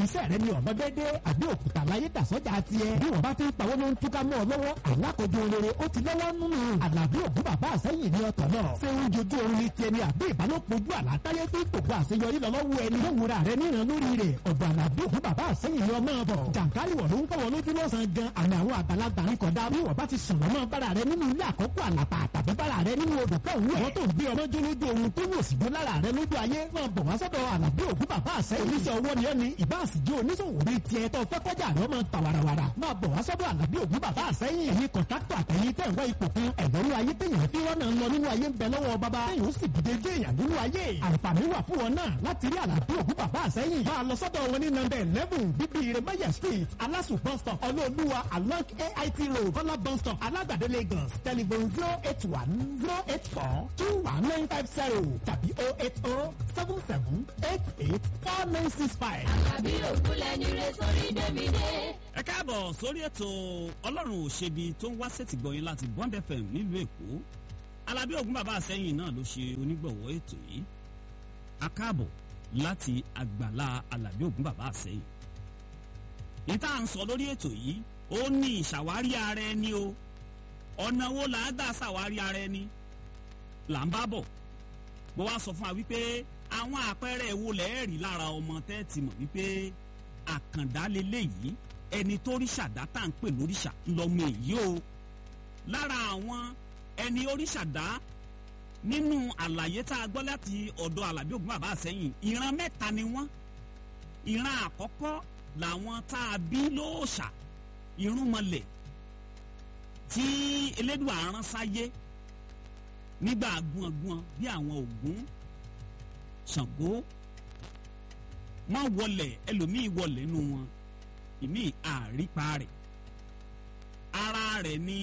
iṣẹ́ rẹ ni ọ̀nà dédé àbí òkúta láyé dàsọ́jà tiẹ̀ bí wọ́n bá ti ń pawó ló ń túká mọ́ ọ lọ́wọ́ alákòjọ rere ó ti lọ́wọ́ nínú àlàbí ògún bàbá àsẹ́yìn ní ọ̀tọ̀ náà ṣé ń jojú orin ní tiẹ̀ ni àbí ìbálòpọ̀ ojú àlátáyé fi gbogbo àṣeyọrí lọ lọ́wọ́ ẹni ló wura rẹ níran lórí rẹ̀ ọ̀dọ̀ àlàbí ògún bàbá àsẹ́yìn ni ọmọ bọ̀ jàǹkárì wọ̀ ló ń kọ́ wọn lójú lọ́sàn-án gan àmì àwọn àgbàlagbà ń kọ̀dá bí wọ́n bá ti sùn lọ́mọ bára rẹ nínú ilé àkọ́kọ́ àlàpà tàbí bára rẹ nínú odò kan wú ẹ̀ tó ń gbé ọmọ jó lójú ohun tó wò sí jó lára rẹ lójú ayé máa bọ̀ wá sọ́dọ̀ àlàbí ògún bàbá àsẹ́yìn oníṣẹ́ owó ni ẹni ìbá àsìjó oníṣòwò bíi tiẹ̀ tó fẹ́ kọjá rẹ ọmọ ta warawara máa bọ̀ wá sọ́dọ̀ àlàbí ògún bàbá àsẹ́yìn ẹ̀yin kọ̀ńtàkítọ̀ àtẹ̀yìn tẹ̀ ń wá ipò kan ẹ̀dọ́rú ayé téèyàn fi rọ́nà lọ nínú ayé ń bẹ lọ́wọ́ bàbá téèyàn ó sì dìde dé èèyàn nínú ayé àǹfààní wà fún wọn náà láti rí àlàbí ògún bàbá àsẹ́yìn máa lọ sọ́dọ̀ wọn ní nọ́mbà eleven bíbí iremaya street alasu bus stop ọlọ́ọ̀lùwà along ait road kọ́lá bus stop alágbàdo lagos telephone zero eight one zero eight four two one nine five zero tàbí oh eight oh seven seven eight eight four nine six five. àbí òkúlẹ̀ ní rẹ sórí dẹ́mídé. ẹ káàbọ̀ sórí ètò ọlọ́run òṣèbí tó ń wá sẹ́tìgbọ̀yìn láti bond fm nílùú èkó alábí ògún bàbá àsẹ́yìn náà ló ṣe onígbọ̀wọ́ ètò yìí a káàbọ̀ láti àgbàlá alábí ògún bàbá àsẹ́yìn ìta à ń sọ lórí ètò yìí ó ní ìṣàwárí ara ẹni o ọ̀nà wo là á gbà ṣàwárí ara ẹni là ń bá bọ̀ mo wá sọ fún wa wípé àwọn àpẹẹrẹ wo lẹ́ẹ̀rí lára ọmọ tẹ́ẹ̀tì mọ̀ wípé àkàndá leléyìí ẹni tó ríṣà dá tá à ń pè lóríṣà lọ́mọ èyí o lára àwọn ẹni oríṣà dá nínú àlàyé tá a gbọ́ láti ọ̀dọ̀ alábí ògún bàbá àsẹ́yìn ìran mẹ́ta ni wọ́n ìran àkọ́kọ́ làwọn tá a bí lóòṣà irúnmọlẹ̀ tí elédùn àrán sáyé nígbà gbọ̀ngbọ̀n bí àwọn ògún ṣàngó wọn wọlẹ̀ ẹlòmíì wọlẹ̀ nù wọn ìmí àrípa rẹ̀ ara rẹ̀ ní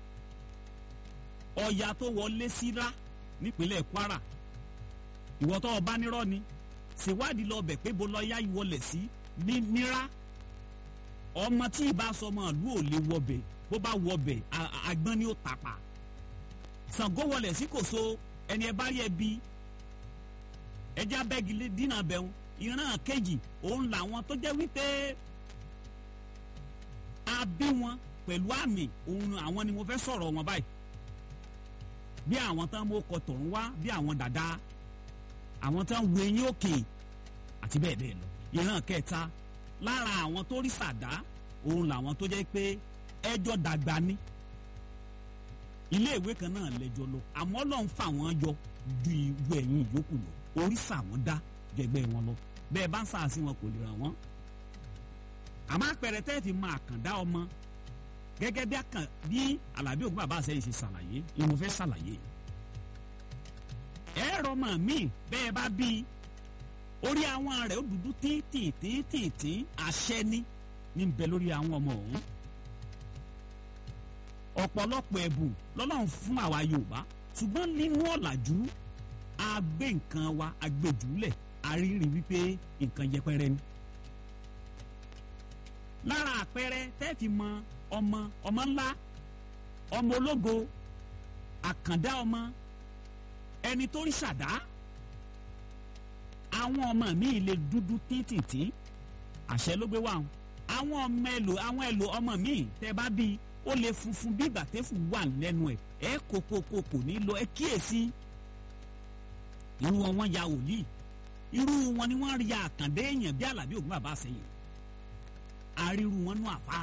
ọya tó wọlé síra nípínlẹ̀ kwara ìwọ tó ọba nírọ́ ni ṣèwádìí lọ bẹ̀ pé bó lọ́ọ́yá wọlé sí ní nírà ọmọ tí ìbá sọmọ ìlú ò lè wọbẹ̀ bó bá wọbẹ̀ àgbọn ni ó tàpá Ṣàngó wọlé sí kòso ẹni ẹ bá rí ẹ bí ẹjẹ abẹ́gi dínà bẹ̀rù ìran kejì òun làwọn tó jẹ́ wípé a bí wọn pẹ̀lú àmì òun àwọn ni mo fẹ́ sọ̀rọ̀ wọn báyìí bí àwọn tán mú ọkọ̀ tọ̀run wá bí àwọn dàda àwọn tán wo eyín òkè àti bẹ́ẹ̀ bẹ́ẹ̀ lọ ìran kẹta lára àwọn tó rí sàdá òun làwọn tó jẹ́ pé ẹjọ́ dàgbà ni ilé ìwé kan náà lẹ́jọ́ lọ àmọ́ Ọlọ́run fà wọ́n yọ ju ìwé ẹ̀yìn ìyókù lọ oríṣà wọn dá jẹgbẹ́ wọn lọ bẹ́ẹ̀ bá ń sàásì wọn kò lè ràn wọ́n. àmọ́ àpẹẹrẹ tẹ́ fi máa kàn dá ọmọ gẹ́gẹ́ bí àkàn bí alábí ògùn bàbá àṣẹyìn ṣe ṣàlàyé ni mo fẹ́ ṣàlàyé. ẹ̀rọ ọmọ mi bẹ́ẹ̀ bá bí orí àwọn rẹ̀ ó dúdú títìtìtìtì àṣẹ ní ní bẹ lórí àwọn ọmọ ọ̀hún. ọ̀pọ̀lọpọ̀ ẹ̀bùn lọ́lọ́run fún àwa Yorùbá ṣùgbọ́n nínú ọ̀làjú a gbé nǹkan wa a gbé jùlẹ̀ a rí rí wípé nǹkan yẹpẹrẹ ni. lára àpẹẹrẹ tẹ́ẹ̀fì mọ ọmọ ọmọ ńlá ọmọ ológo àkàndá ọmọ ẹni tó rí ṣàdá àwọn ọmọ mi lè dúdú títìtì àṣẹ ló gbé wá wọn àwọn ọmọ ẹlò àwọn ẹlò ọmọ mi tẹ bá bí ó lè funfun bí gbàtẹ́fù wà lẹ́nu ẹ̀ ẹ kókókó kò ní lọ ẹ kíyèsí irú wọn wọn ya wòlíì irú wọn ni wọn ya àkàndé èèyàn bí alábí ògùn bàbá àṣẹyìn àríru wọn nú àfà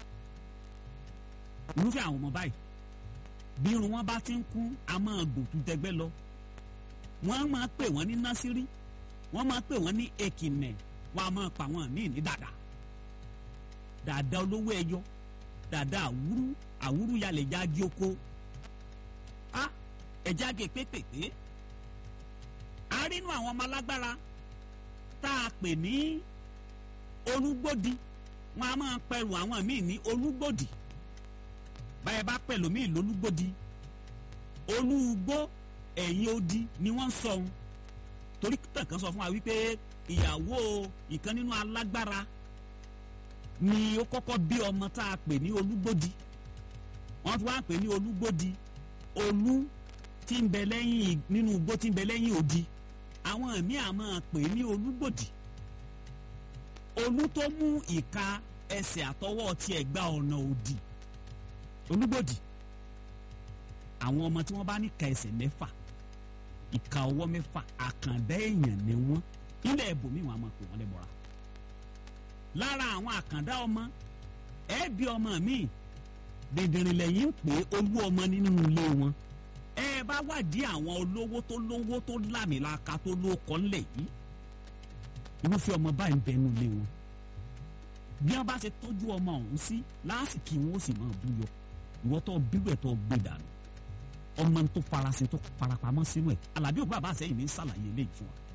irúfẹ́ àwọn ọmọ báyìí bí irun wọn bá ti ń kú a máa gòtú tẹgbẹ́ lọ wọ́n máa pè wọ́n ní násírí wọ́n máa pè wọ́n ní èkìnẹ̀ wọ́n a máa pa wọ́n míì ní dàdà dàdà olówó ẹyọ dàdà àwúrú àwúrú yalẹ̀ jáde oko a ẹ̀já gé pépèpé a rí inú àwọn ọmọ alágbára tá a pè ní olúgbòdì wọ́n a máa pẹ̀rù àwọn míì ní olúgbòdì báyẹ̀ bá pẹ̀lú míì lólúgbòdì olúgbó ẹ̀yìn odi ni wọ́n ń sọ ohun torí tẹ̀kan sọ fún wa wípé ìyàwó ìkan nínú alágbára ni ó kọ́kọ́ bí ọmọ tá a pè ní olúgbòdì wọ́n ti wá pè ní olúgbòdì olú tí ń bẹ lẹ́yìn nínú igbó tí ń bẹ lẹ́yìn odi àwọn ẹ̀mí à máa pè ní olúgbòdì olú tó mú ìka ẹsẹ̀ àtọwọ́ tiẹ̀ gba ọ̀nà òdì olúgbòdì àwọn ọmọ tí wọ́n bá ní ka ẹsẹ̀ mẹ́fà ìka ọwọ́ mẹ́fà àkàndá èèyàn ni wọ́n ilẹ̀ ẹ̀bùnmí wọn a máa pè wọ́n lẹ́bọ̀ra lára àwọn àkàndá ọmọ ẹ̀ẹ́bí ọmọ mi dèdèrìn lẹ́yìn pé olú ọmọ nínú ilé wọn ẹ bá wádìí àwọn olówó tó lówó tó lámìlaka tó lóko ńlẹ̀ yìí irúfẹ́ ọmọ báyìí ń bẹnu ilé wọn bí wọn bá ṣe tọ́jú ọmọ ọ̀hún sí lásìkò wọn ó sì máa búyọ ìwọ tó bíbẹ̀ ẹ̀ tó gbé dànù ọmọ tó farasin tó farapamọ́ sínú ẹ̀ alábí òkú bàbá àṣẹyìn ní sàlàyé eléyìí fún wa.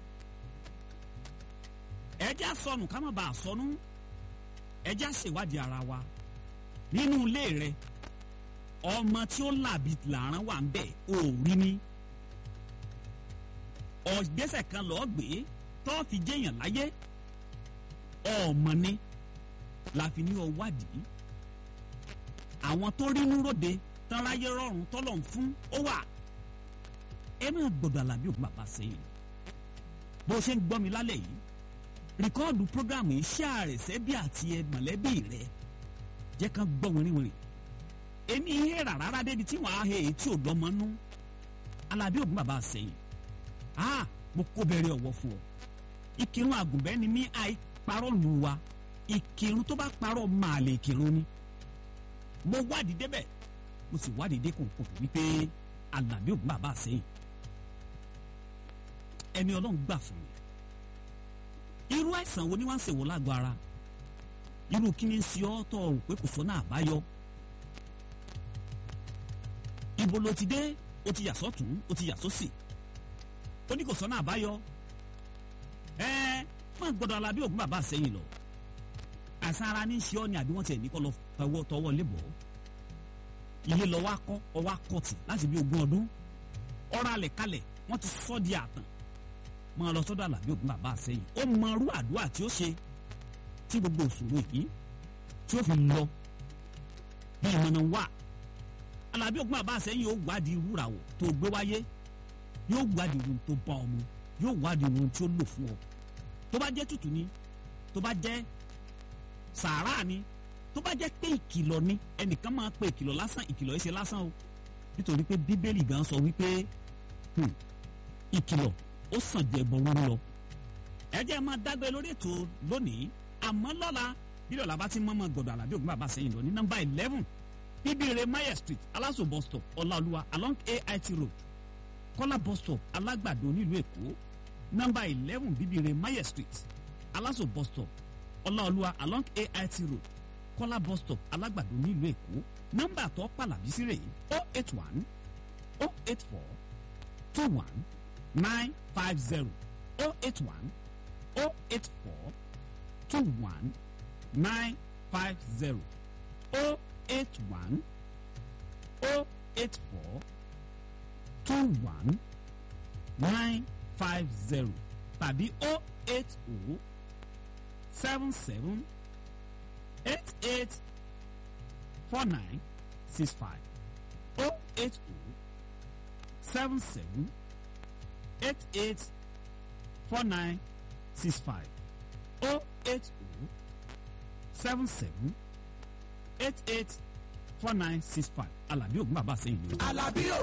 ẹjẹ́ àsọnù ká má bàa sọnù ẹjẹ́ àṣèwádìí ara wa nínú ilé rẹ ọmọ tí ó làbí làrán wà ń bẹ̀ ò rí ní ọ̀gbẹ́sẹ̀ kan lọ́ọ́ gbé tó fi jẹ́yàn láyé ọmọ ni la fi ní ọwádìí àwọn tó rí núròde tọ́láyé rọrùn tọ́lọ̀ ń fún ó wà ẹ máa gbọdọ̀ àlàbí òkú bàbá sẹ́yìn bó ṣe ń gbọ́ mi lálẹ́ yìí rìkọ́ọ̀dù prógrámù iṣẹ́ àrẹ̀sẹ́ bí àti ẹ mọ̀lẹ́bí rẹ jẹ́ kán gbọ́ wìrìwìrì èmi ihe rà rárá débi tí wọ́n á he èyí tí ò lọ́mọ nú àlàbí òkú bàbá sẹ́yìn ah mo kó bẹ̀rẹ̀ ọ̀wọ́ fún ọ ìkírun àgùnbẹ́ ni mí àì parọ́ lù wa ìkírun tó bá parọ́ máa lè kírun ni mo wádìí débẹ̀ mo sì wádìí dé kòkòrò wípé Àlàbí ògùn bàbá sẹ́yìn ẹni Ọlọ́run gbà fún mi irú àìsàn wo ni wọ́n ń ṣèwọ́ lágọ̀ọ́ ara irú kí ni ń ṣe ọ́ tọ́ ọ̀rùn pé kò sọ́nà àbáyọ ibo ló ti dé o ti yà sọ́tún o ti yà sósì ó ní kò sọ́nà àbáyọ ẹ máa gbọ́dọ̀ Àlàbí ògùn bàbá sẹ́yìn lọ àìsàn ara ní í ṣe ọ́ ni àbí wọ́n tiẹ̀ ní kọ́ lọ tọwọ́ tọwọ́ lébọ̀ọ́ ilé lọ wá kọ́ ọwá kọ́ọ̀tì láti bí ogún ọdún ọ̀rọ̀ alẹ̀ kalẹ̀ wọ́n ti sọ́ di àtàn máa lọ sọ́dọ̀ Àlàbí ògùn bàbá àsẹ́yìn ó mọ irú àdúrà tí ó ṣe tí gbogbo òṣòro yìí tí ó fi lọ bí ìmọ̀nà wà Àlàbí ògùn bàbá àsẹ́yìn yóò wádìí irú ràwọ̀ tó gbé wáyé yóò wádìí irun tó bá ọmọ yóò wádìí irun tí ó lò fún ọ tó bá jẹ́ tútù ni tó bá jẹ́ sàárà ni tó bá jẹ́ pé ìkìlọ̀ ni ẹnìkan máa pe ìkìlọ̀ lásán ìkìlọ̀ yìí ṣe lásán o nítorí pé bíbélì gan sọ wípé ìkìlọ̀ ó sàn jẹ ẹbọ rúru lọ. ẹ jẹ́ máa dágbé lórí ètò lónìí àmọ́ lọ́la bílẹ̀ ọ̀la bá ti mọ́mọ́ gbọ̀dọ̀ Àlàbí ògùn bàbá sẹ́yìn lọ ní nọ́mbà eleven bíbíire mayer street aláṣọ bus stop ọláolúwa along ait road kọ́lá bus stop alágbàdo nílùú èkó nọ́mbà eleven bíbíire mayer street aláṣọ bus stop ọláolúwa along ait road kọ́lá bus stop alágbàdo nílùú èkó nọ́mbà tó pàlàbí sí rèé o eight one o eight four two one nine five zero o eight one o eight four two one nine five zero o eight one o eight four two one nine five zero tàbí o eight o seven seven eight eight four nine six five oh eight oh seven seven eight eight four nine six five oh eight oh seven seven eight eight four nine six five Àlàbí Ògún bàbá sẹ́yìn ni o. Àlàbí